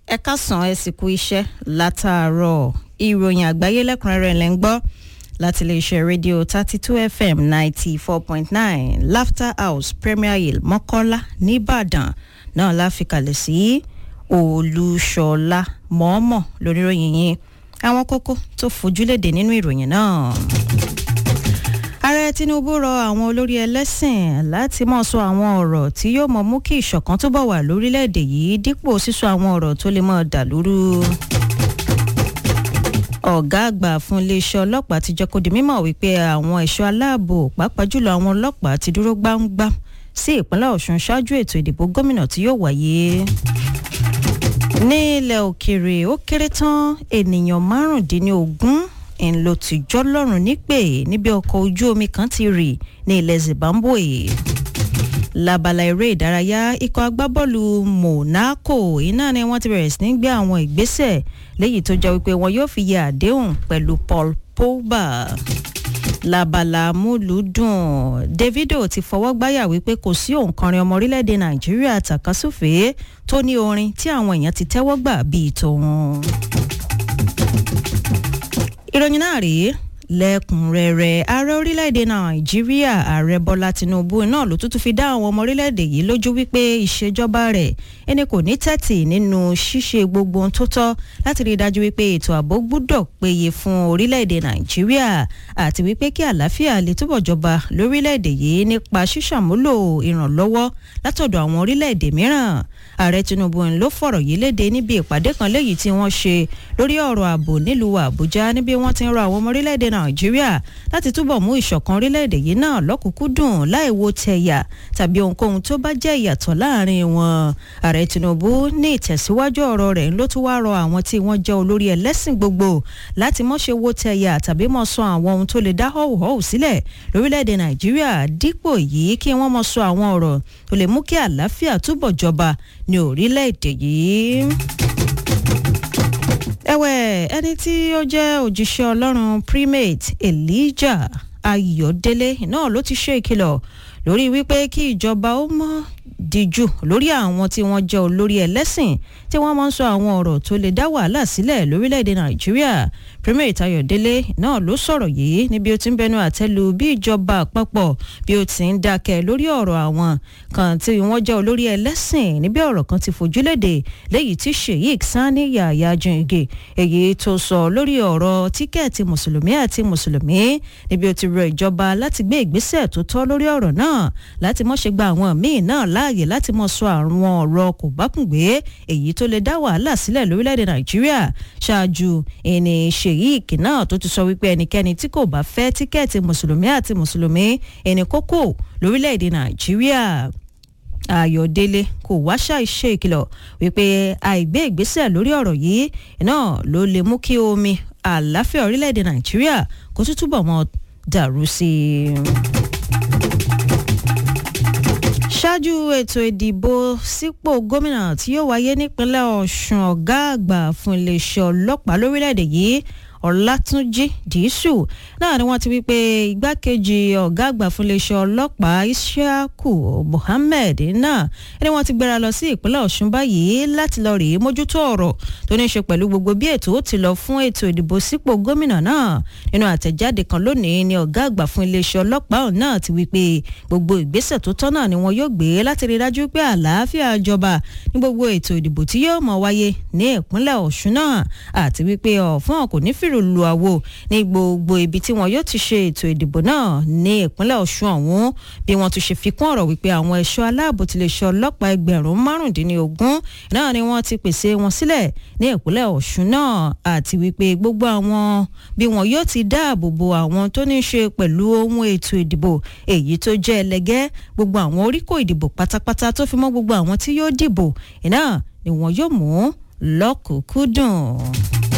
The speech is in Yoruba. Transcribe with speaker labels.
Speaker 1: ẹ káàsán ẹ sì kú iṣẹ́ látàárọ̀ ìròyìn àgbáyé lẹ́kùnrẹ́rẹ́ lẹ́ ń gbọ́ láti iléeṣẹ́ rédíò thirty two fm ninety four point nine laughter house premier hill mọ́kọ́lá nìbàdàn náà la fi kalẹ̀ sí olúṣọlá mọ́ọ́mọ́ lóníròyìn yìí àwọn kókó tó fojúlédè nínú ìròyìn náà ààrẹ tinubu rọ àwọn olórí ẹlẹ́sìn láti mọ̀ sọ àwọn ọ̀rọ̀ tí yóò mọ̀ mú kí ìṣọ̀kan túbọ̀ wà lórílẹ̀‐èdè yìí dípò sísọ àwọn ọ̀rọ̀ tó lè mọ̀ dàlúrú. ọ̀gá àgbà fún iléeṣẹ́ ọlọ́pàá ti jẹ́ kó di mímọ̀ wípé àwọn ẹ̀ṣọ́ aláàbò pàápàá jùlọ àwọn ọlọ́pàá ti dúró gbáǹgbám sí ìpínlẹ̀ ọ̀ṣun ṣáájú ètò ìdìbò gómìnà tí yóò wáyé ní ilẹ̀ òkèèrè ó kéré tán ènìyàn márùndínlógún ń lo tìjọ́ lọ́rùn nípè níbi ọkọ̀ ojú omi kan ti rì ní ilẹ̀ zimbabwe labala eré ìdárayá ikọ̀ agbábọ́ọ̀lù monaco iná ni wọ́n ti bẹ̀rẹ̀ sí ní gbé àwọn ìgbésẹ̀ léyìí tó jẹ́ wípé wọn yóò fi yẹ àdéhùn pẹ̀lú paul pogba labala múlùúdùn davido ti fọwọ́ gbáyà wípé kò sí òǹkọrin ọmọ orílẹ̀-èdè nàìjíríà tàkasúfèé tó ní orin tí àwọn èèyàn ti tẹ́wọ́ gbà bíi tòun ìròyìn náà rèé lẹ́kùnrẹ́rẹ́ ààrẹ orílẹ̀-èdè nàìjíríà ààrẹ bọ́lá tinubu náà ló tún fi dá àwọn ọmọ orílẹ̀-èdè yìí lójú wípé ìṣèjọba rẹ̀ ẹni kò ní tẹ́tì nínú ṣíṣe gbogbo ohun tó tọ́ láti rí i dájú wípé ètò ààbò gbúdọ̀ péye fún orílẹ̀-èdè nàìjíríà àti wípé kí àlàáfíà lè túbọ̀ jọba lórílẹ̀-èdè yìí nípa ṣíṣàmúlò ìrànlọ́wọ́ látọ̀dọ̀ àwọn orílẹ̀-èdè mìíràn ààrẹ tinubu ló fọ̀rọ̀ yìí léde níbi ìpàdé kan léyìí tí wọ́n ṣe lórí ọ̀rọ̀ ààbò nílùú àbújá níbi wọ́n ti ń rọ àwọn ọmọ orílẹ̀-èdè nàìjíríà láti túbọ̀ mú ìṣọ̀kan orílẹ̀-èdè yìí náà lọ́kùnkúndùn láì wo tẹ̀yà tàbí ohunkóhun tó bá jẹ́ ìyàtọ̀ láàrin wọn ààrẹ tinubu ní ìtẹ̀síwájú ọ̀rọ̀ rẹ̀ ló tún wá rọ àwọn tí wọ́n jẹ́ olórí ẹlẹ́sìn gbogbo láti mọ́ ṣe wo tẹ̀yà tàbí mọ́ sọ àwọn ohun tó lè dá họ́wùhọ́wù sílẹ̀ lórílẹ̀-èdè nàìjíríà dípò yìí kí wọ́n mọ́ sọ àwọn ọ̀rọ̀ tó lè mú kí àlàáfíà túbọ̀ jọba ní orílẹ̀-èdè yìí ẹ̀wẹ̀ ẹni tí ó jẹ́ òjíṣẹ́ ọlọ́run primate elijah ayọ̀délé náà ló ti ṣe ìkìlọ̀ lórí wípé kí ìjọba ó mọ́ díjú lórí àwọn tí wọ́n jẹ́ olórí ẹlẹ́sìn tí wọ́n máa ń sọ àwọn ọ̀rọ̀ tó lè dá wàhálà sílẹ̀ lórílẹ̀‐èdè nàìjíríà primate ayọ̀délé náà ló sọ̀rọ̀ yìí níbi ó ti ń bẹnu àtẹ́lu bí ìjọba àpapọ̀ bí ó ti ń dákẹ́ lórí ọ̀rọ̀ àwọn kan tí wọ́n jẹ́ olórí ẹlẹ́sìn níbi ọ̀rọ̀ kan ti fojúlédè léyìí tí sheik sani yahaya jìngì èyí tó sọ lórí ọ̀rọ̀ tíkẹ́ẹ̀tì mùsùlùmí àti mùsùlùmí níbi ó ti rọ ìjọba láti gbé ìgbésẹ̀ tó tọ́ lórí ọ̀rọ̀ náà láti mọ́ ṣe gba àwọn míì náà láàyè láti mọ́ sọ àwọn ọ̀rọ̀ kò bákùngbé èyí tó lè dá wàhálà sílẹ̀ lórílẹ̀‐èdè nàìjíríà ṣáájú ẹni sheik náà tó ti sọ wípé ẹnikẹ́ni tí kò bá fẹ́ tíkẹ́ẹ̀tì mùsùlùmí àti mùsùlùmí ẹni kókó lórílẹ̀‐èdè nàìjíríà ayọ̀délé kò wá ṣàìṣe ìkìlọ̀ wípé àìgbé ìgbésẹ̀ lórí ọ̀rọ̀ yìí náà ló lè mú kí omi àlàáfíà orílẹ̀‐èdè nàìjíríà kó tún túbọ̀ mọ́ dàrú sí i ṣáájú ètò ìdìbò sípò gómìnà tí yóò wáyé nípínlẹ̀ ọ̀ṣun ọ̀gá àgbà fún iléeṣẹ́ ọlọ́pàá lórílẹ̀‐èdè yìí ọ̀làtúnjì dìísù náà ni wọ́n ti wí pé igbákejì ọ̀gá àgbà fún iléeṣẹ́ ọlọ́pàá ishaku mohammed náà ni wọ́n ti gbéra lọ sí ìpínlẹ̀ ọ̀ṣun báyìí láti lọ rèé mójútó ọ̀rọ̀ tó ní í ṣe pẹ̀lú gbogbo bí ètò ó ti lọ fún ètò ìdìbò sípò gómìnà náà nínú àtẹ̀jáde kan lónìí ni ọ̀gá àgbà fún iléeṣẹ́ ọlọ́pàá náà ti wí pé gbogbo ìgbésẹ̀ tó tọ́ náà ni wọn yóò gbé láti rí dájú pé àlàáfíà jọba ní gbogbo ètò ìdìbò tí yóò mọ̀ wáyé ní ìpínlẹ̀ ọ̀ṣun náà àti wípé ọ̀fọ́n kò ní fìrù lu àwo ní gbogbo ibi tí wọn yóò ti ṣe ètò ìdìbò náà ní ìpínlẹ̀ ọ̀ṣun ọ̀hún bí wọ́n tún ṣe fi kún ọ̀rọ̀ wípé àwọn ẹ̀ṣọ́ aláàbò ti lè ṣe ọlọ́pàá ẹgbẹ̀rún márùndínlógún náà ni wọ́n ti pèsè wọn sílẹ̀ ní ìpínlẹ̀ ọ̀ṣun náà àti wípé gbogbo àwọn bí wọn yóò ti dáàbò bo àwọn tó ní í ṣe pẹ̀lú ohun ètò ìdìbò èyí tó jẹ́ ẹlẹgẹ́ gbogbo àwọn oríkò ìdìbò pátápátá tó fi mọ́ gbogbo àwọn tí yóò dìbò iná ni wọn yóò mú lọ́kùnkúndùn.